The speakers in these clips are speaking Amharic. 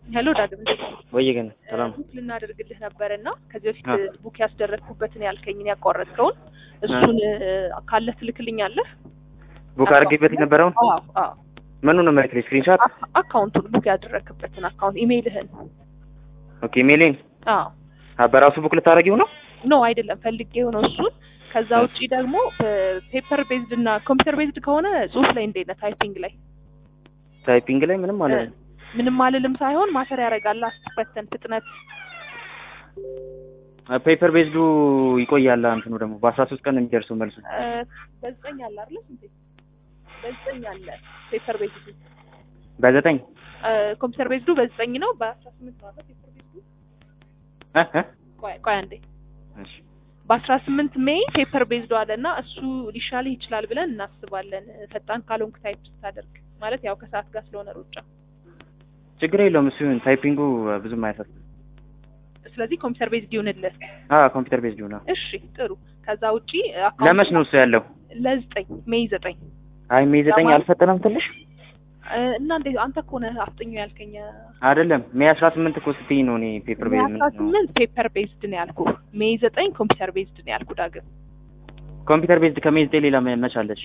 ሄሎ ዳግም እንዴት ነህ? ወይ ግን ሰላም ቡክ ልናደርግልህ ነበር እና ከዚህ በፊት አ። ቡክ ያስደረግኩበትን ያልከኝን ያቋረጥከውን እሱን ካለህ ትልክልኛለህ? ቡክ አድርጌበት የነበረውን አዎ አዎ ምኑ ነው መልክ ስክሪንሾት አ- አካውንቱን ቡክ ያደረግክበትን አካውንት ኢሜይልህን። ኦኬ ሜሌን አዎ በራሱ ቡክ ልታደርጊው ነው ኖ አይደለም ፈልጌው ነው እሱን። ከዛ ውጪ ደግሞ ፔፐር ቤዝድ እና ኮምፒውተር ቤዝድ ከሆነ ጽሁፍ ላይ እንዴት ነህ? ታይፒንግ ላይ ታይፒንግ ላይ ምንም ማለት ነው ምንም አልልም ሳይሆን ማሰር ያደርጋል አስትፈተን ፍጥነት ፔፐር ቤዝዱ ይቆያል እንትኑ ደግሞ በአስራ ሶስት ቀን ነው የሚደርሰው መልሱ እ፣ በዘጠኝ አለ አይደለ? ስንቴ በዘጠኝ አለ ፔፐር ቤዝድ በዘጠኝ ኮምፒውተር ቤዝዱ በዘጠኝ ነው። በአስራ ስምንት ነው አይደል ፔፐር ቤዝዱ? እ እ ቆይ ቆይ አንዴ እሺ በአስራ ስምንት ሜይ ፔፐር ቤዝዶ አለ እና እሱ ሊሻልህ ይችላል ብለን እናስባለን። ፈጣን ካልሆንክ ታይፕ ስታደርግ ማለት ያው ከሰዓት ጋር ስለሆነ ሩጫ። ችግር የለውም እሱ ይሁን ታይፒንጉ ብዙም አያሳስብም ስለዚህ ኮምፒውተር ቤዝድ ይሁንልህ። አ ኮምፒውተር ቤዝዱ ነው እሺ ጥሩ። ከዛ ውጪ ለመች ነው እሱ ያለው ለዘጠኝ ሜይ ዘጠኝ አይ ሜይ ዘጠኝ ለማለት- አልፈጠነም ትንሽ እ፣ እና እንዴ አንተ እኮ ነህ አፍጥኙ ያልከኝ። አይደለም ሜይ አስራ ስምንት እኮ ስትይኝ ነው እኔ ፔፐር ቤዝ አስራ ስምንት ፔፐር ቤዝድ ነው ያልኩ። ሜይ ዘጠኝ ኮምፒውተር ቤዝድ ነው ያልኩ። ዳግም ኮምፒውተር ቤዝድ ከሜይ ዘጠኝ ሌላ መች አለች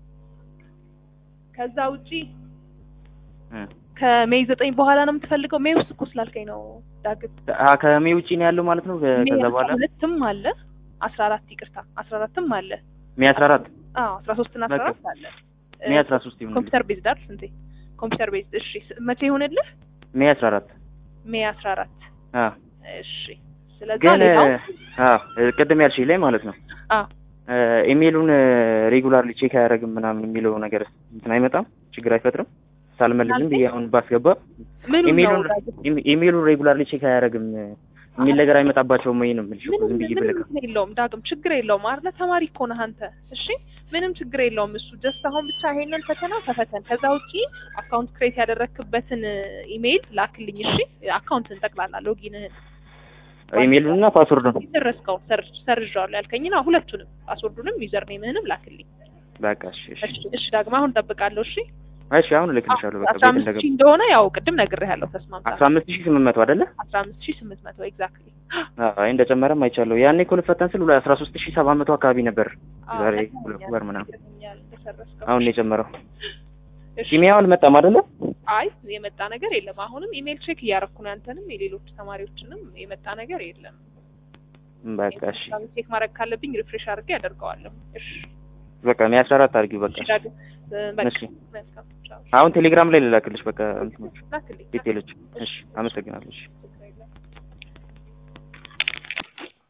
ከዛ ውጪ እ ከሜይ ዘጠኝ በኋላ ነው የምትፈልገው? ሜይ ውስጥ እኮ ስላልከኝ ነው ዳግም። አ ከሜይ ውጪ ነው ያለው ማለት ነው ከ- ሜይ ከዛ አስራ በኋላ ሁለትም አለ አስራ አራት ይቅርታ አስራ አራትም አለ ሜይ አስራ አራት አዎ አስራ ሶስት እና አስራ በቃ። አራት አለ ሜይ አስራ ሶስት ይሁን ኮምፒውተር ቤዝድ አይደል ስንቴ ኮምፒውተር ቤዝድ እሺ ስ- መቼ ይሆንልህ ሜይ አስራ አራት ሜይ አስራ አራት አ እሺ ስለዛ ግን ሌላው አ ቅድም ያልሽኝ ላይ ማለት ነው አዎ ኢሜሉን ሬጉላርሊ ቼክ አያደርግም ምናምን የሚለው ነገር እንትን አይመጣም ችግር አይፈጥርም ሳልመልስም ብዬ አሁን ባስገባ ምኑ ነው ኢሜሉን ዳግም? ኢሜ- ኢሜሉን ሬጉላርሊ ቼክ አያደርግም የሚል ነገር አይመጣባቸውም ወይ ነው የምልሽ እኮ ምንም ዝም ብዬ ምንም ብልክ እንትን የለውም ዳግም ችግር የለውም አይደለ ተማሪ እኮ ነህ አንተ እሺ ምንም ችግር የለውም እሱ ጀስት አሁን ብቻ ይሄንን ፈተና ተፈተን ከዛ ውጪ አካውንት ክሬት ያደረክበትን ኢሜይል ላክልኝ እሺ አካውንትን ጠቅላላ ሎጊንህን ኢሜሉን እና ፓስወርዱን የደረስከው ሰርዣዋለሁ ያልከኝና ሁለቱንም ፓስወርዱንም ዩዘር ኔምህንም ላክልኝ በቃ እሺ እሺ እሺ እሺ ዳግም አሁን እጠብቃለሁ እሺ እሺ አሁን እልክልሻለሁ በቃ አስራ ቤት አምስት እንደገባ ሺህ እንደሆነ ያው ቅድም ነግሬሃለሁ ተስማምታ አስራ አምስት ሺህ ስምንት መቶ አይደለ አስራ አምስት ሺህ ስምንት መቶ ኤግዛክትሊ አይ እንደጨመረም አይቻለሁ ያኔ እኮ ልፈተን ስል አስራ ሶስት ሺህ ሰባት መቶ አካባቢ ነበር ዛሬ ሁለት ወር ምናምን አሁን ነው የጨመረው ኪሚያው አልመጣም አይደለ አይ የመጣ ነገር የለም አሁንም ኢሜል ቼክ እያረኩ ነው ያንተንም የሌሎች ተማሪዎችንም የመጣ ነገር የለም በቃ እሺ ቼክ ማድረግ ካለብኝ ሪፍሬሽ አድርጌ ያደርገዋለሁ እሺ በቃ ሜይ አስራ አራት አድርጊው በቃ እሺ ዳግም እ፣ በቃ እሺ መልካም ቻው አሁን ቴሌግራም ላይ ልላክልሽ በቃ እንትኖች ላክልኝ ዲቴሎች እሺ አመሰግናለሁ እሺ